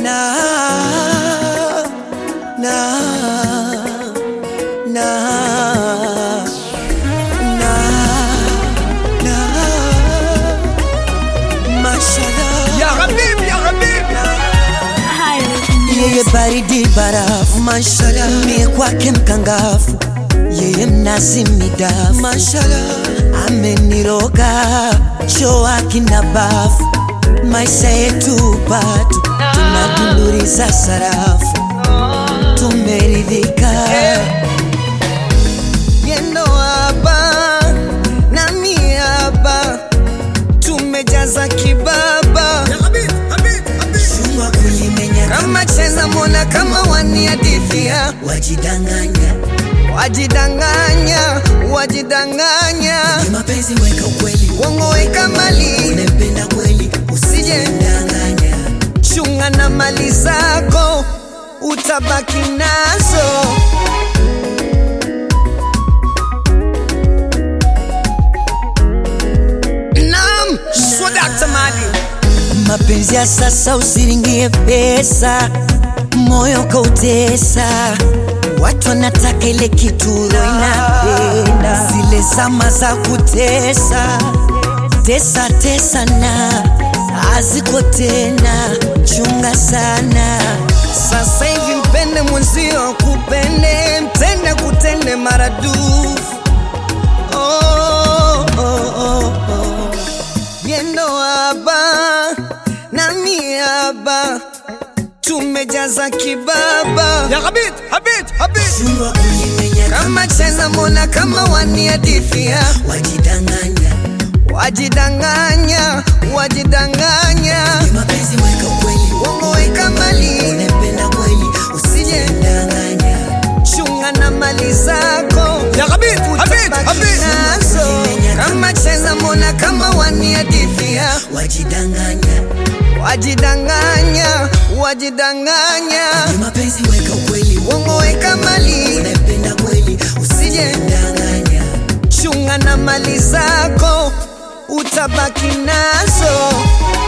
na na na na na mashallah Ya Habib, ya Habib. yeye baridi barafu mashallah mie kwake mkangafu yeye mnazi midafu mashallah ameniroga choo akina bafu maisha yetu bado tunadunduriza sarafu tumeridhika yendo hapa nami hapa tumejaza kibaba Ya Habib, Habib, Habib. Chungwa kulimenya kama cheza mona kama waniadithia wajidanganya wajidanganya wajidanganya Ni mapenzi weka ukweli uongo weka mali unempenda kweli usije ndanganya chunga na mali zako utabaki nazo Naam, Swadakta Mali. mapenzi ya sasa usiringie pesa, moyo kautesa. Watu wanataka ile kituro inapenda, zile zama za kutesa tesa tesa na haziko tena, chunga sana. Sasa hivi mpende mwenzio, kupende mtende, kutende maradufu. Oh, oh, oh, oh. Yendo haba nami haba tumejaza kibaba Ya Habib, Habib, Habib. kama cheza mona kama waniadithia wajidanganya wajidanganya wajidanganya mapenzi weka ukweli uongo weka mali unapenda kweli usije ndanganya chunga na mali zako Ya Habib, Habib, Habib. nazo kama cheza mona kama waniadithia wajidanganya wajidanganya wajidanganya mapenzi weka ukweli uongo weka mali unapenda kweli usije ndanganya chunga na mali zako utabaki nazo